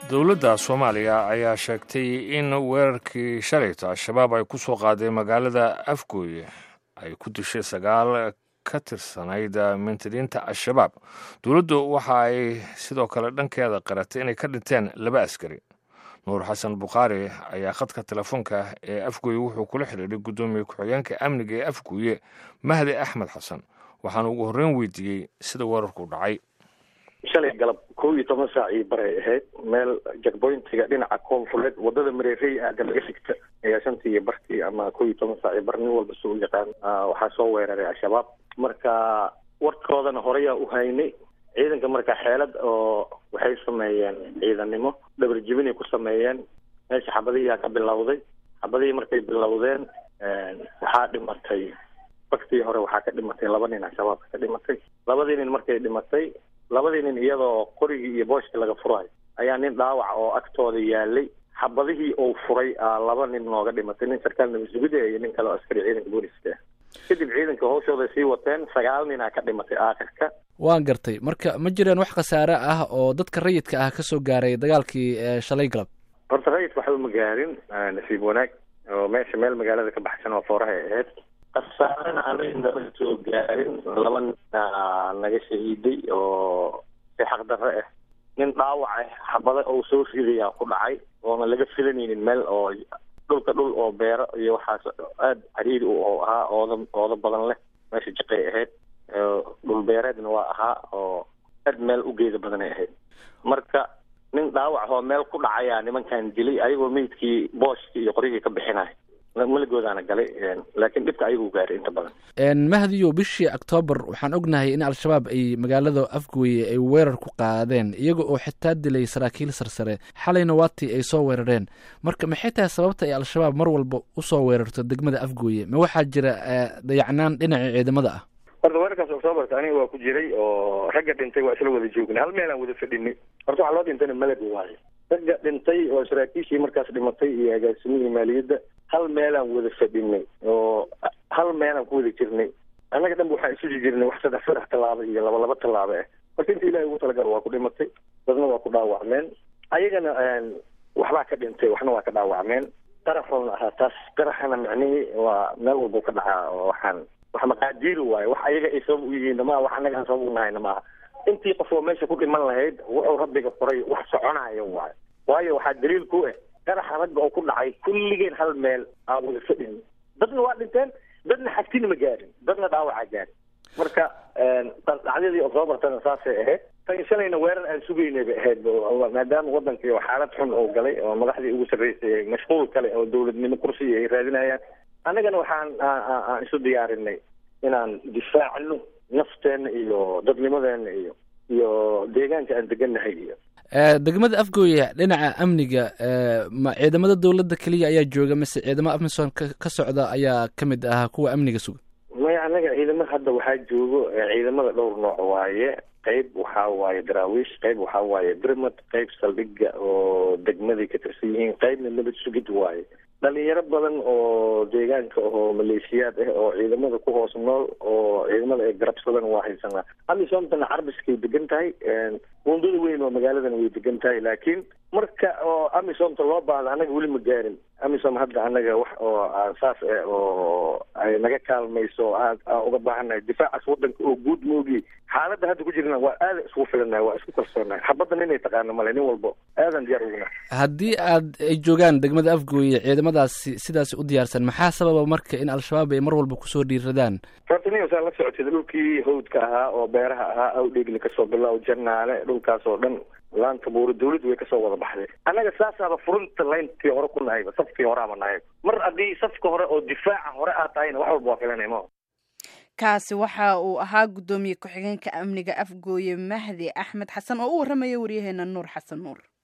dowladda soomaaliya ayaa sheegtay in weerarkii shalayta al-shabaab ay ku soo qaaday magaalada afgooye ay ku dishay sagaal ka tirsanayd mintadiinta al-shabaab dowladdu waxa ay sidoo kale dhankeeda qaratay inay ka dhinteen laba askari nuur xasan bukhaari ayaa khadka telefoonka ee afgooye wuxuu kula xidhiidhay guddoomiye ku-xigeenka amniga ee afgooye mahdi axmed xasan waxaana ugu horreyn weydiiyey sida weerarku dhacay shalay galab kow iyo toban saac ii baray ahayd meel jakboyntiga dhinaca koonfureed wadada mareerey aada laga xigta ayaa shantii iyo bartii ama kow iyo toban saac io bar nin walba soo yaqaan waxaa soo weeraray al-shabaab marka warkoodana horeyaa u haynay ciidanka marka xeelad oo waxay sameeyeen ciidannimo dhabar jibinay ku sameeyeen meesha xabadihiyaa ka bilowday xabadihii markay bilowdeen waxaa dhimatay baktii hore waxaa ka dhimatay laba nin al-shabaabka ka dhimatay labadii nin markay dhimatay labadii nin iyadoo qorigii iyo booshkii laga furayo ayaa nin dhaawac oo agtooda yaalay xabadihii uu furay laba nin nooga dhimatay nin sarkaal nabasugida iyo nin kale oo askari ciidanka booliska ah kadib ciidanka hawshooday sii wateen sagaal ninaa ka dhimatay aakhirka waan gartay marka ma jiraan wax khasaare ah oo dadka rayidka ah kasoo gaaray dagaalkii shalay galab horta rayidka waxba ma gaarin nasiib wanaag oo meesha meel magaalada ka baxsan oo foorahay ahayd khasaarena anaga nama soo gaarin laba nina naga shahiiday oo si xaqdarre ah nin dhaawac ah xabada oo soo ridayaa ku dhacay oona laga filanaynin meel oo dhulka dhul oo beero iyo waxaas aada cariiri oo ahaa ooda ooda badan leh meesha jaqay ahayd dhul beereedna waa ahaa oo aad meel u geeda badanay ahayd marka nin dhaawac oo meel ku dhacayaa nimankan dilay ayagoo meydkii booshkii iyo qoryihii ka bixinay maligoodana galay laakiin dhibka ayaguu gaaray inta badan mahdiyo bishii octoobar waxaan ognahay in al-shabaab ay magaalada afgooye ay weerar ku qaadeen iyaga oo xitaa dilay saraakiil sarsare xalayna waatii ay soo weerareen marka maxay tahay sababta ay al-shabaab mar walba usoo weerarto degmada afgooye ma waxaa jira dayacnaan dhinaca ciidamada ah horta weerarkaas octoobarka aniga waa ku jiray oo ragga dhintay waa isla wada joognay hal meel aan wada fadhinay horta waxaa loo dhintayna meled waayo ragga dhintay oo saraakiishii markaas dhimatay iyo agaasimihii maaliyadda hal meelaan wada fadhinay oo hal meelaan ku wada jirnay annaga dhanba waxaan isuji jirnay wax saddex saddex tallaabo iyo laba laba tallaabo ah marka inta ilahay ugu talagalo waa ku dhimatay dadna waa ku dhaawacmeen ayagana waxbaa ka dhintay waxna waa ka dhaawacmeen qaraxoona ahaa taas qaraxana micnihii waa meel walbau ka dhacaa oo waxaan wax maqaadiiri waayo wax ayaga ay sabab u yihiin maa wax annaga aan sabab u nahayna maaha intii qof oo meesha ku dhiman lahayd wuxuu rabbiga qoray wax soconaayo waayo waayo waxaa daliil ku ah qaraxa ragga oo ku dhacay kulligeen hal meel aan wada fadhin dadna waa dhinteen dadna xagtina ma gaarin dadna dhaawacaa gaarin marka dhacdadii octoobartana saasay ahayd tan shalayna weerar aan sugaynay bay ahayd maadaama wadankii xaalad xun oo galay oo madaxdii ugu sarreysay mashquul kale oo dowladnimo kursiga ay raadinayaan annagana waxaan aan isu diyaarinay inaan difaacno nafteenna iyo dadnimadeena iyo iyo deegaanka aan degannahay iyo degmada afgooye dhinaca amniga ma ciidamada dowladda keliya ayaa jooga mise ciidamo amisom ka socda ayaa ka mid ahaa kuwa amniga suga maya annaga ciidamo hadda waxaa joogo ciidamada dhowr nooc waaye qayb waxaa waaye daraawiish qayb waxaa waaye birmad qayb saldhiga oo degmaday ka tirsan yihiin qaybna nabad sugid waaye dhalinyaro badan oo deegaanka oo maleeshiyaad ah oo ciidamada ku hoos nool oo ciidamada ay garabsadaan waa haysanaa amisomtana carbiskay degan tahay wundada weyn oo magaaladana way degan tahay laakiin marka oo amisomta loo baahda annaga weli ma gaarin amisom hadda annaga wax oo saas ah oo ay naga kaalmayso aad aan uga baahannahay difaacaas wadanka oo guud moogi xaaladda hadda ku jirna waa aada isku filannahay waa isku kalsoonahay xabaddan inay taqaano male nin walbo aadan diyaar uguna haddii aad ay joogaan degmada afgooye ciidamadaasi sidaas u diyaarsan maxaa sababa marka in al-shabaab ay mar walba kusoo dhiiradaan horta nin saa la socotay dhulkii hawdka ahaa oo beeraha ahaa awdheegli kasoo bilow jannaale dhulkaas oo dhan laanta buuro dawladdu way kasoo wada baxday annaga saasaaba furunta layntii hore ku nahayba safkii horeaba nahay mar haddii safka hore oo difaaca hore aad tahayna wax walba waa filanay ma kaasi waxa uu ahaa guddoomiye ku-xigeenka amniga afgooye mahdi axmed xasan oo u warramaya waryaheena nuur xasan nuur